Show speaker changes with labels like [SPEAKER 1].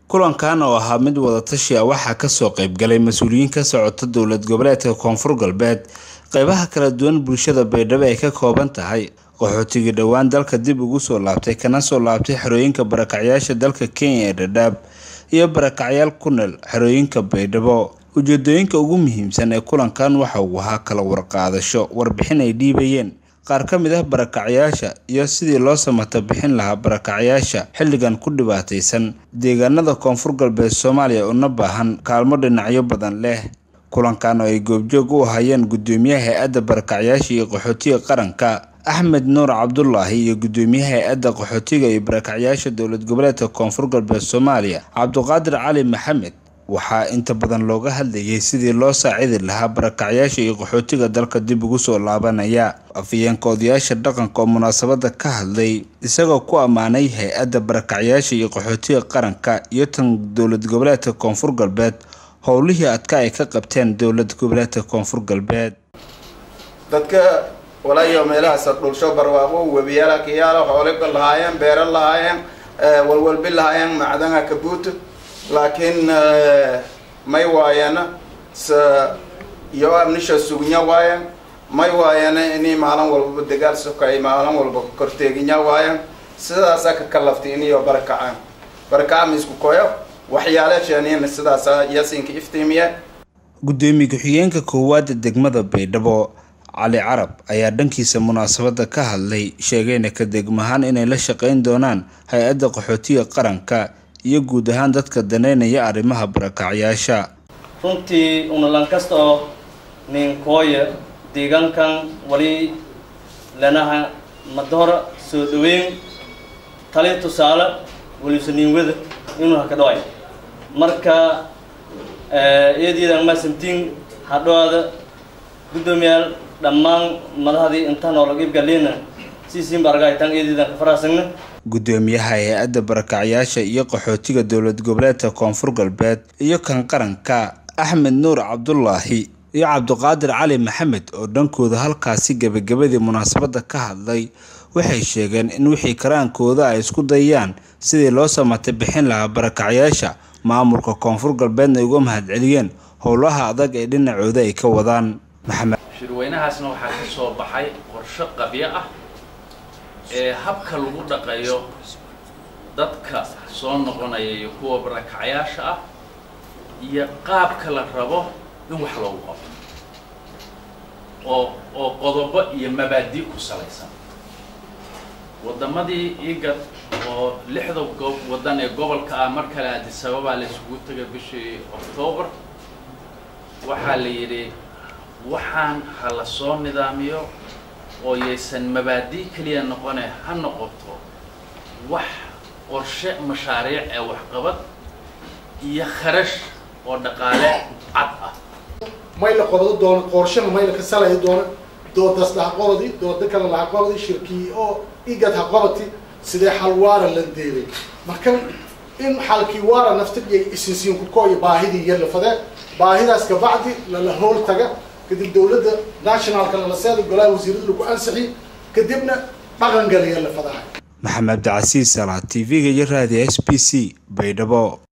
[SPEAKER 1] kulankan oo ahaa mid wadatashi ah waxaa kasoo qaybgalay mas-uuliyiin ka socota dowlad goboleedka koonfur galbeed qeybaha kala duwan bulshada baydhabo ay ka kooban tahay qaxootigii dhowaan dalka dib ugu soo laabtay kana soo laabtay xerooyinka barakacyaasha dalka kenya ee dhadhaab iyo barakacyaal ku nool xerooyinka baydhabo ujeedooyinka ugu muhiimsan ee kulankan waxa uu ahaa kala warqaadasho warbixin ay dhiibayeen qaar ka mid ah barakacyaasha iyo sidii loo samata bixin lahaa barakacyaasha xilligan ku dhibaataysan deegaanada koonfur galbeed soomaaliya una baahan kaalmo dhinacyo badan leh kulankan oo ay goobjoog u ahayeen gudoomiyaha hay-adda barakacyaasha iyo qaxootiga qaranka axmed nuur cabdulaahi iyo gudoomiyaha hay-adda qaxootiga iyo barakacyaasha dowlad goboleedka koonfur galbeed soomaaliya cabduqaadir cali maxamed waxaa inta badan looga hadlayay sidii loo saacidi lahaa barakacyaasha iyo qaxootiga dalka dib ugu soo laabanaya afayeenka odayaasha dhaqanka oo munaasabada ka hadlay isagoo ku ammaanay hay-adda barakacyaasha iyo qaxootiga qaranka iyo tan dowlad goboleedka koonfur galbeed howlihii adka ay ka qabteen dowlad goboleedka koonfur galbeed
[SPEAKER 2] dadka walaayo meelahaas dhulsho barwaaqo webiyaala kiyaala xoole lahaayeen beero lahaayeen walwalbi lahaayeen macdana kabuuto laakiin may waayana s iyo amnisha sugnya waayan may waayana inay maalin walbaba dagaal sokay maalin walba korteeginya waayan sidaasa ka kalaftay iniyo barakacaan barakaca misku koyo waxyaale sheeniyana sidaasa yasinka iftiimiya
[SPEAKER 1] gudoomiye ku-xigeenka koowaada degmada baydhabo cali carab ayaa dhankiisa munaasabada ka hadlay sheegayna ka degmahaan inay la shaqeyn doonaan hay-adda qaxootiga qaranka iyo guud ahaan dadka daneynaya arrimaha barakacyaasha
[SPEAKER 3] runtii unalan kasta oo ninkooya deegaankan wali lanaha madahora soo dhaweyn tali tusaale waliso niinwada inuu haka dhaway marka iyadiidan maasantiin hadhowaada guddoomiyaal dhammaan madahdii intaan oo laga ibgalina siisiinba argaytaan iyadiidan ka faraasagna
[SPEAKER 1] gudoomiyaha hay-adda barakacyaasha iyo qaxootiga dowlad goboleedka koonfur galbeed iyo kan qaranka axmed nuur cabdulaahi iyo cabduqaadir cali maxamed oo dhankooda halkaasi gebagabadii munaasabada ka hadlay waxay sheegeen in wixii karaankooda ay isku dayaan sidii loo samata bixin lahaa barakacyaasha maamulka koonfur galbeedna ay uga mahadceliyeen howlaha adag ee dhinacooda ay ka wadaan maxamed
[SPEAKER 4] shirweynahaasna waxaa ka soo baxay qorsho qabyo ah ee habka lagu dhaqayo dadka soo noqonaya iyo kuwa barakacyaasha ah iyo qaabka la rabo in wax loogu qabto oo oo qodobo iyo mabaadi ku salaysan waddamadii igad oo lixda go waddan ee gobolka ah mar kale addis ababaa la isugu tegay bishii octoobar waxaa la yidhi waxaan ha la soo nidaamiyo oo yaysan mabaadi keliya noqone ha noqoto wax qorshe mashaariic ee waxqabad iyo kharash oo dhaqaale cad ah
[SPEAKER 5] mayla qobado doono qorshana mayla ka salaya doono doodaas lahaqobadi dooda kale lahaqobadi shirkii oo igad haqobati sidee xal waara la deeday marka in xalkii waara naftidiya isinsiin kukooyo baahidii iyo lafadee baahidaas kabacdi lala hool taga kadib dawladda nationalka lalaseeda golaha wasiirada lagu ansixi kadibna dhaqan galiya la fadahay
[SPEAKER 1] maxamed cabdicasiis salaa t v-ga iyo raadiyo s b c baydhabo